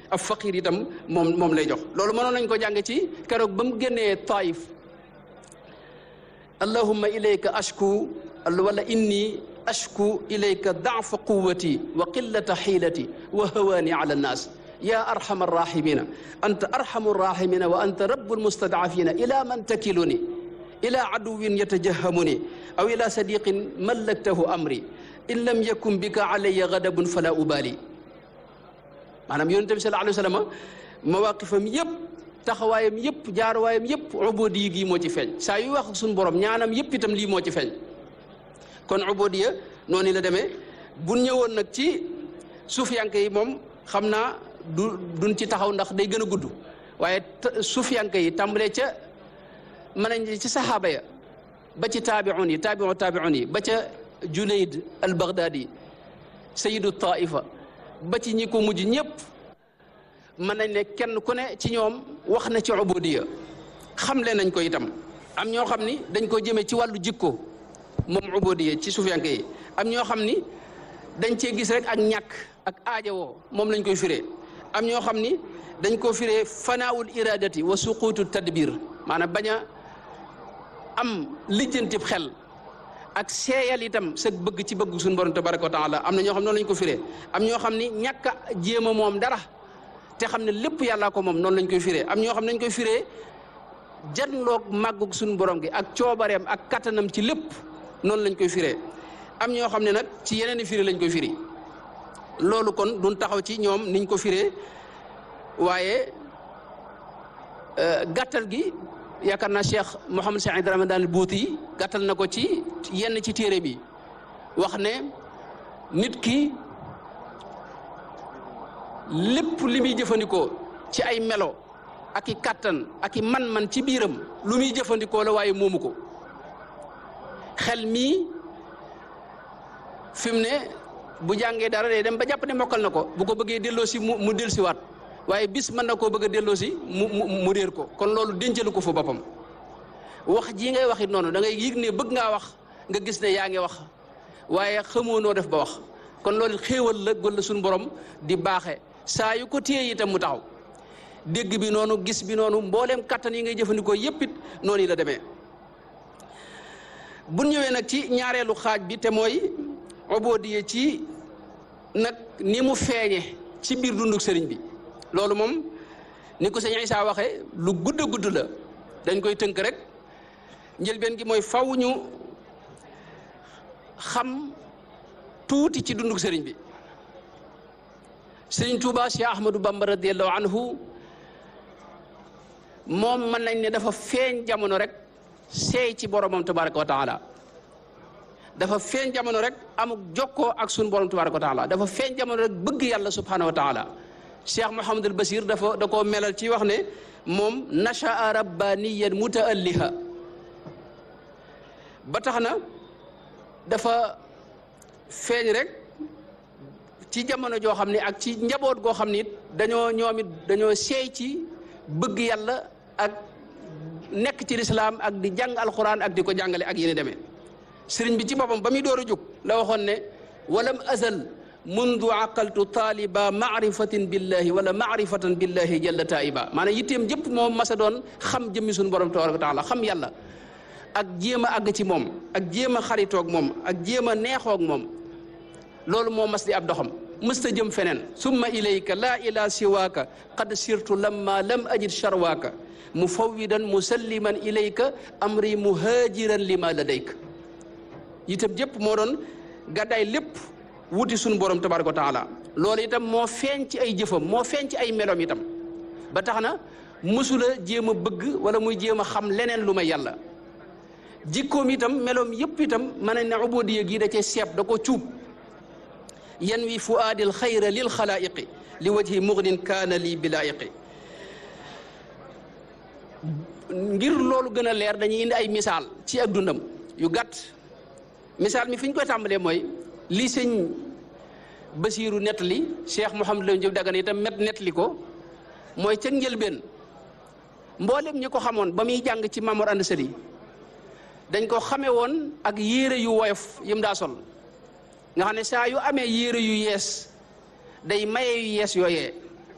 ab faqir itam moom moom lay jox loolu mënoon nañ ko jàng ci keroog ba mu génnee taif allahumma ilayka ashku wala inni ashku ilayka daafa quwati wa qillata xiilati wa hawaani ala annaas ya arhama arrahimina anta arhamu arrahimina wa anta rabu almustadafina ila man takiluni ila aduwin yatajahamuni aw ila sadiqin mallaktahu amri in lam yakun bika alayya gadabun fala ubali maanaam yonente bi sallallahu alayhi wa sallam mawaqifam yëpp taxawaayam yëpp jaaruwaayam yëpp ubodiya gi moo ci feeñ saa yu wax ak suñu borom ñaanam yëpp itam lii moo ci feeñ kon ubodiya noonu la demee bu ñëwoon nag ci suufiyanke yi moom xam naa du duñ ci taxaw ndax day gën a gudd waaye suufiyanke yi tàmbalee ca mën nañ ci saxaaba ya ba ci taabiun yi taabiu taabiun yi ba ca junayd al baghdadi sayidu taifa ba ci ñi ko mujj ñëpp mën nañ ne kenn ku ne ci ñoom wax na ci ubodiya xamle nañ ko itam am ñoo xam ni dañ ko jëmee ci wàllu jikko moom ubodiya ci suufiyanke yi am ñoo xam ni dañ cee gis rek ak ñàkk ak aajawoo moom lañ koy firee am ñoo xam ni dañ ko firee fanaawul iradati wa suquutu tadbir maanaam bañ a am lijjantib xel ak seeyal itam sa bëgg ci bëgg suñu borom tabaraka wa taala am na ñoo xam noonu lañ ko firee am ñoo xam ni ñàkk a jéem a moom dara te xam ne lépp yàllaa ko moom noonu lañ koy firee am ñoo xam ne dañ koy firee janloog màggug suñu borom gi ak coobareem ak kattanam ci lépp noonu lañ koy firee am ñoo xam ne nag ci yeneen i firi lañ koy firi loolu kon duñ taxaw ci ñoom niñ ko firee waaye gàttal gi yaakaar naa Cheikh Mouhamed Cheikh Ibrahima daal buuti yi gàttal na ko ci yenn ci téere bi wax ne nit ki lépp li muy jëfandikoo ci ay melo ak i kàttan ak i man-man ci biiram lu muy jëfandikoo la waaye moomu ko xel mii fi mu ne bu jàngee dara day dem ba jàpp ne mokkal na ko bu ko bëggee delloo si mu mu dellusiwaat waaye bis mën na koo bëgg a delloo si mu mu mu réer ko kon loolu dencalu ko fa boppam wax jii ngay wax it noonu da ngay yëg ne bëgg ngaa wax nga gis ne yaa ngi wax waaye xamoo noo def ba wax kon loolu xéewal la gol la suñu borom di baaxe saa yu ko téye itam mu taxaw dégg bi noonu gis bi noonu mbooleem kattan yi ngay jëfandikoo yépp it noonu la demee bu ñëwee nag ci ñaareelu xaaj bi te mooy obodiye ci nag ni mu feeñe ci biir dunduk sëriñ bi loolu moom ni ko sëñ Isaa waxee lu gudd a gudd la dañ koy tënk rek njëlbeen gi mooy faw ñu xam tuuti ci dunduk sëriñ bi sëriñ Tuuba Cheikh Ahmadou Bamba radiallahu anhu moom mën nañ ne dafa feeñ jamono rek seey ci boromam tabaraka wa taala dafa feeñ jamono rek amuk jokkoo ak sun borom tabaraka wa taala dafa feeñ jamono rek bëgg yàlla subhanahu wa taala cheikh Mouhamadul Basir dafa da koo melal ci wax ne moom nachaa rabbaniyan mutaalliha ba tax na dafa feeñ rek ci jamono joo xam ne ak ci njaboot goo xam ne it dañoo ñoom it dañoo seey ci bëgg yàlla ak nekk ci lislaam ak di jàng alquran ak di ko jàngale ak yéen demee sëriñ bi ci boppam ba muy door a jóg la waxoon ne walam azal mundu aqaltu taaliba maarifatin billahi wala maarifatan billahi jalla taiba maanaam yitteem jëpp moom masa doon xam jëmmi suñu borom tabaraka wa taala xam yàlla ak jéem a àgg ci moom ak jéem a xaritoog moom ak jéem a neexoog moom loolu moo mas di ab doxam mësta jëm feneen summa ilayka laa ila siwaaka qad sirtu lamma lam ajid charwaaka mufawwidan musalliman ilayka amri muhajiran lima ladayka itam jëpp moo doon gàddaay lépp wuti suñu borom tabaraka wa taala loolu itam moo feeñ ci ay jëfam moo feeñ ci ay melom itam ba tax na mësula jéem a bëgg wala muy jéem a xam leneen lu may yàlla jikkoom itam meloom yëpp itam mën nañ ne ubudiya gi da cee seeb da ko cuub yan wi fuaadil xayra lil xalaayiqi li wajhi mugnin kaana lii bilaayiqi ngir loolu gën a leer dañuy indi ay misaal ci ak dundam yu gàtt misaal mi fi ñu koy tàmbalee mooy li sëñ Basiiru nettali Cheikh Mouhamadou Lamine Diop Dagana itam met nettali ko mooy ca njëlbeen mboolem ñi ko xamoon ba muy jàng ci Mamoor Anda Sali dañ ko xamee woon ak yére yu woyof yim daa sol nga xam ne saa yu amee yére yu yees day maye yu yees yooyee